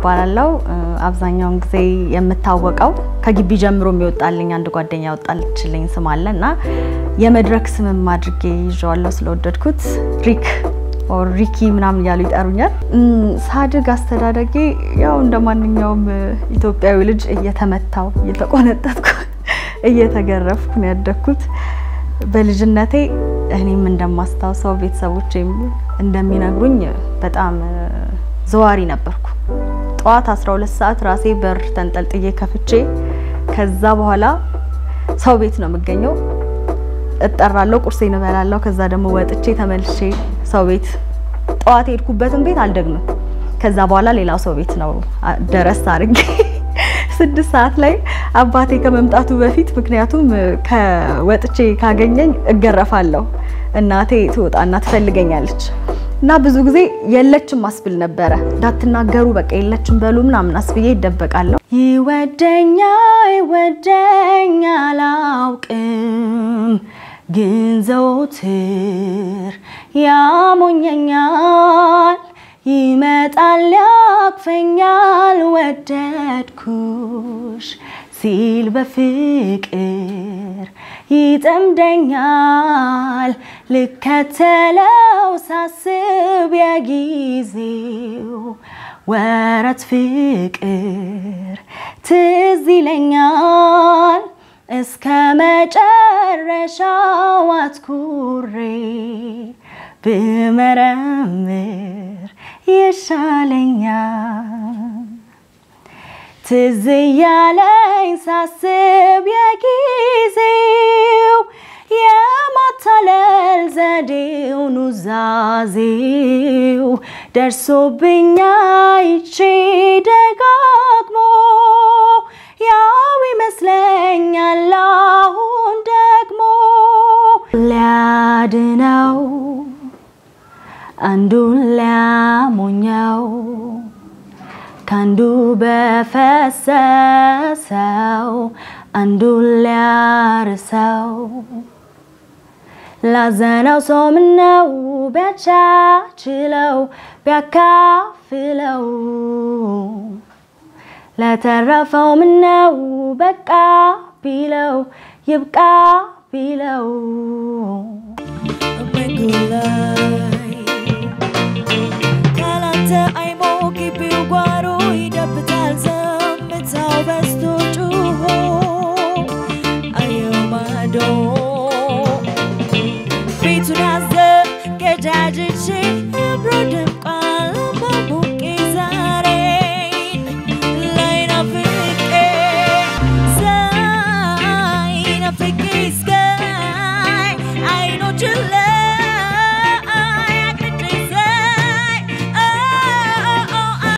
እባላለሁ። አብዛኛውን ጊዜ የምታወቀው ከግቢ ጀምሮ የሚወጣልኝ አንድ ጓደኛ ያወጣልችልኝ ስም አለ እና የመድረክ ስምም አድርጌ ይዤዋለሁ ስለወደድኩት ሪክ ኦር ሪኪ ምናምን እያሉ ይጠሩኛል። ሳድግ አስተዳደጌ ያው እንደ ማንኛውም ኢትዮጵያዊ ልጅ እየተመታው እየተቆነጠጥኩ እየተገረፍኩ ነው ያደግኩት። በልጅነቴ እኔም እንደማስታውሰው ቤተሰቦቼም እንደሚነግሩኝ በጣም ዘዋሪ ነበርኩ። ጠዋት 12 ሰዓት ራሴ በር ተንጠልጥዬ ከፍቼ ከዛ በኋላ ሰው ቤት ነው የምገኘው። እጠራለሁ፣ ቁርሴን እበላለሁ። ከዛ ደግሞ ወጥቼ ተመልሼ ሰው ቤት ጠዋት የሄድኩበትን ቤት አልደግምም። ከዛ በኋላ ሌላው ሰው ቤት ነው ደረስ አድርጌ ስድስት ሰዓት ላይ አባቴ ከመምጣቱ በፊት ምክንያቱም ከወጥቼ ካገኘኝ እገረፋለሁ። እናቴ ትወጣና ትፈልገኛለች እና ብዙ ጊዜ የለችም አስብል ነበረ። እንዳትናገሩ በቃ የለችም በሉ ምናምን አስብዬ ይደበቃለሁ። ይወደኛ ይወደኛ አላውቅም፣ ግን ዘወትር ያሞኘኛል ይመጣል ያቅፈኛል ወደድኩሽ ሲል በፍቅር ይጠምደኛል ልከተለው ሳስብ የጊዜው ወረት ፍቅር ትዝ ይለኛል እስከ መጨረሻው አትኩሬ ብመረምር ይሻለኛል። ትዝ ያለኝ ሳስብ የጊዜው የማታለል ዘዴው ኑዛዜው ደርሶብኛ ይቼ ደጋግሞ ያው ይመስለኛል አሁን ደግሞ ሊያድነው አንዱን ሊያሞኘው ከአንዱ በፈሰሰው አንዱን ሊያርሰው ላዘነው ሰው ምነው ቢያቻችለው ቢያካፍለው ለተረፈው ምነው በቃ ቢለው ይብቃ ቢለው ካላንተ አይሞቅ ቢው ጓሮዬ